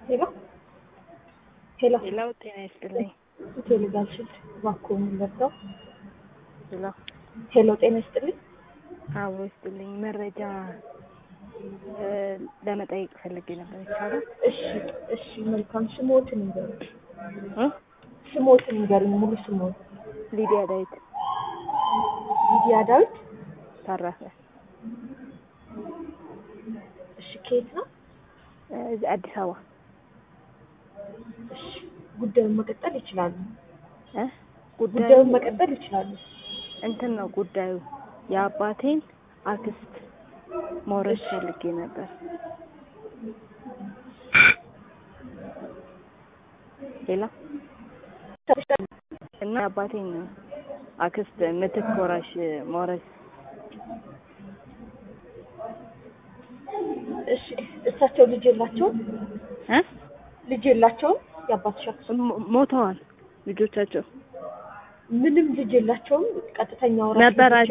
ሄሎ ሄሎ ሌላው ጤና ይስጥልኝ። ሆቴል ጋልሽል እባክዎ የምንለብሰው ሄሎ ሄሎ ጤና ይስጥልኝ። አዎ ይስጥልኝ። መረጃ እ ለመጠየቅ ፈልጌ ነበር። ይቻላል? እሺ እሺ መልካም ስሞትን ንገሩኝ። እ ስሞትን ንገሩኝ ሙሉ ስሞት። ሊዲያ ዳዊት ሊዲያ ዳዊት። ታረፈ እሺ ከየት ነው? እ እዚህ አዲስ አበባ እሺ ጉዳዩን መቀጠል ይችላሉ። እ ጉዳዩ ጉዳዩን መቀጠል ይችላሉ። እንትን ነው ጉዳዩ የአባቴን አክስት መውረስ ፈልጌ ነበር። ሌላ እና የአባቴን አክስት ምትክ ወራሽ መውረስ እሺ እሳቸው ልጅ የላቸውም? እ ልጅ የላቸውም? የአባትሽ አክስት ሞ- ሞተዋል ልጆቻቸው ምንም ልጅ የላቸውም? ቀጥተኛ ወራሽ ነበራቸው